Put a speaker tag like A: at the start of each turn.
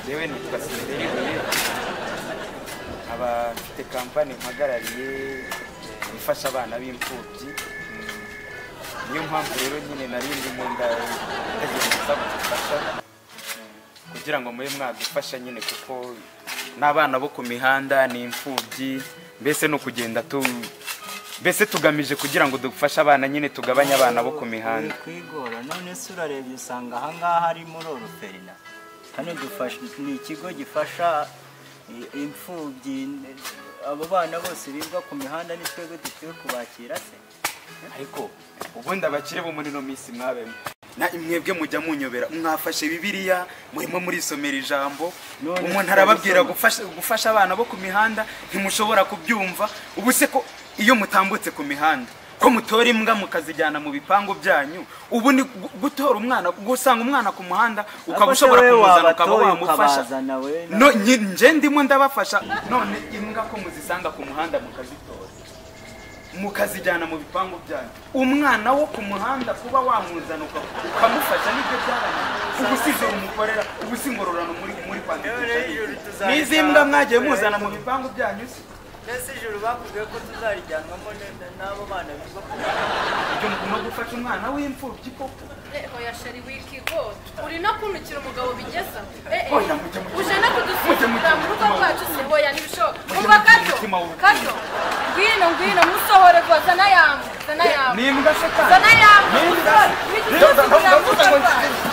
A: yewe nitwa Sinederi Louis nkaba mfite kampani mpagarariye eh, ifasha abana b'imfubyi Mm, niyo mpamvu rero nyine narindi mu nda ndagira gusaba ubufasha Mm, kugira ngo mube mwadufasha nyine kuko n'abana bo ku mihanda ni imfubyi mbese ni ukugenda tu mbese tugamije kugira ngo dufashe abana nyine tugabanye abana bo ku mihanda
B: kwigora none se urarebye usanga ahangaha ari muri oruferina hano dufasha ni ikigo gifasha i- imfubyi abo bana bose birirwa ku mihanda ni twebwe dukwiye kubakira se
A: ariko ubundi abakire bo muri ino minsi mwabemo na imwebwe mujya munyobera mwafashe bibiliya murimo murisomera ijambo
B: None
A: umuntu arababwira
B: twabisoma.
A: gufasha, gufasha abana bo ku mihanda ntimushobora kubyumva ubu se ko iyo mutambutse ku mihanda ko mutora imbwa mukazijyana mu bipangu byanyu ubu ni gu- gutora umwana gusanga umwana ku muhanda ukaba
B: Ako se
A: ushobora
B: wowe
A: kumuzana ukaba
B: wabatoye
A: wamufasha
B: ukabazana we na-
A: no nyi- nje ndimo ndabafasha none imbwa ko muzisanga ku muhanda mukazitora mukazijyana mu bipangu byanyu umwana wo ku muhanda kuba wamuzana uka- ukamufasha nibyo byarangiye ubu size umukorera ubu si ingororano muri muri kwandikisha
B: Rero ijoro
A: ni-
B: tuzaritaha.
A: n'izi mbwa mwagiye muzana mu bipangu byanyu se
B: mbese ijoro bavuze ko tuzarijyanwamo n'abo bana birirwa ku
A: ibyo mugomba gufasha umwana w'imfubyi koko
C: oya sheri wikigora uri no kuntukira umugabo bigeza eh eh
A: Oya, mujye, mujye.
C: uje no
A: Mujye, mujye,
C: kudusukura mu rugo
A: mujye.
C: rwacu se oya ntibishoboka
A: Mujye,
C: umva
A: mujye,
C: kato
A: umutima wubukungu.
C: kato ngwino ngwino musohore rwa zana yawe zana yawe
A: ni imbwa se kandi
C: zana yawe
A: ni imbwa se
C: Wikigori,
A: Rero,
C: wikigori,
A: ndavuga ngo
C: wikigori.